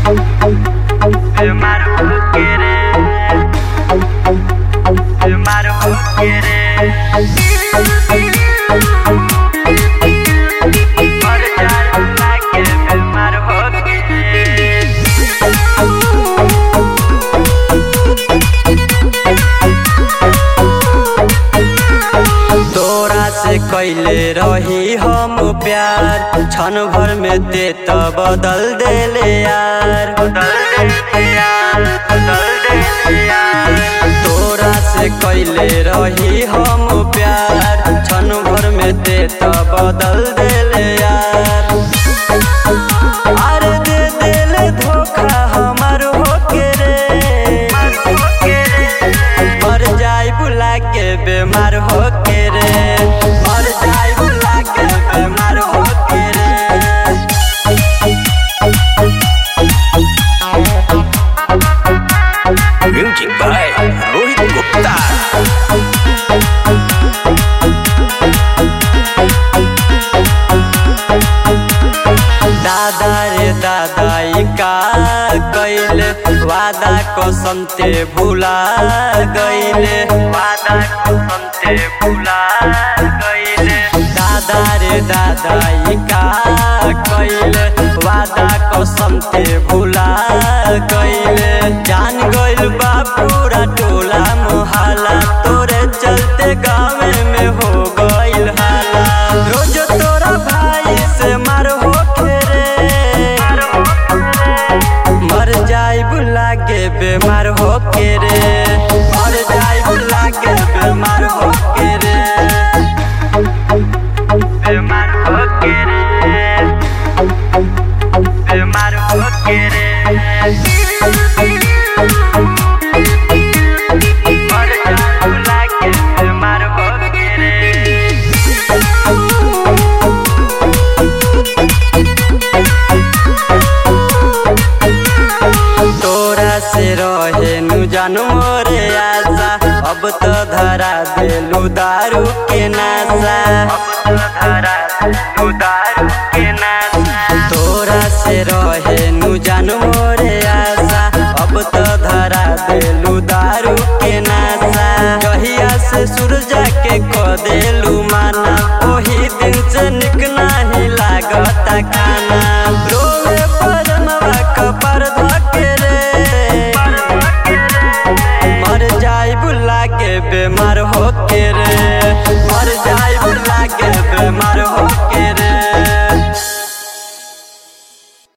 Filmar o que querer. Filmar o que querer. Olha já lá que filmar o que querer. तोरा से कैले रही हम प्यार क्षण भर में दे तो बदल देले यार बदल देले यार बदल देले यार तोरा से कैले रही हम प्यार क्षण भर में दे तो बदल देले यार अरे दे देले धोखा हमार होके रे मर जाई बुला के बीमार होके रे मर जाई बुला के बीमार होके रे Music by Rohit Gupta. दादा रे दादा ई का कैले वादा कसम ते भुला गईले वादा कसम ते भुला गईले दादा रे दादा ई का कैले वादा कसम ते भुला गईले जान गइल बा पूरा टोला मोहल्ला तोरे चलते गाँव में हो गइल हाला रोज तोरा भाई से मार हो रे मर जाई बुला के बीमार हो के रे मर जाई बुला के बीमार हो के रे बीमार हो के रे बीमार हो के रे मर जाई बुला के बीमार हो के रे तोरा से रहे नु जानू मोरे आशा अब तो धरा देलू दारू के नाशा अब तो धरा देलू दारू के नाशा तोरा से रहे नु जानू मोरे आशा अब तो धरा देलू दारू के नाशा जहिया से सूरजा के खो देलू माना ओही दिन से निक नाही लागता खाना रोवे परमवा कपर धके रे मर जाई बुला के बीमार होके रे मर जाई बुला के बीमार होके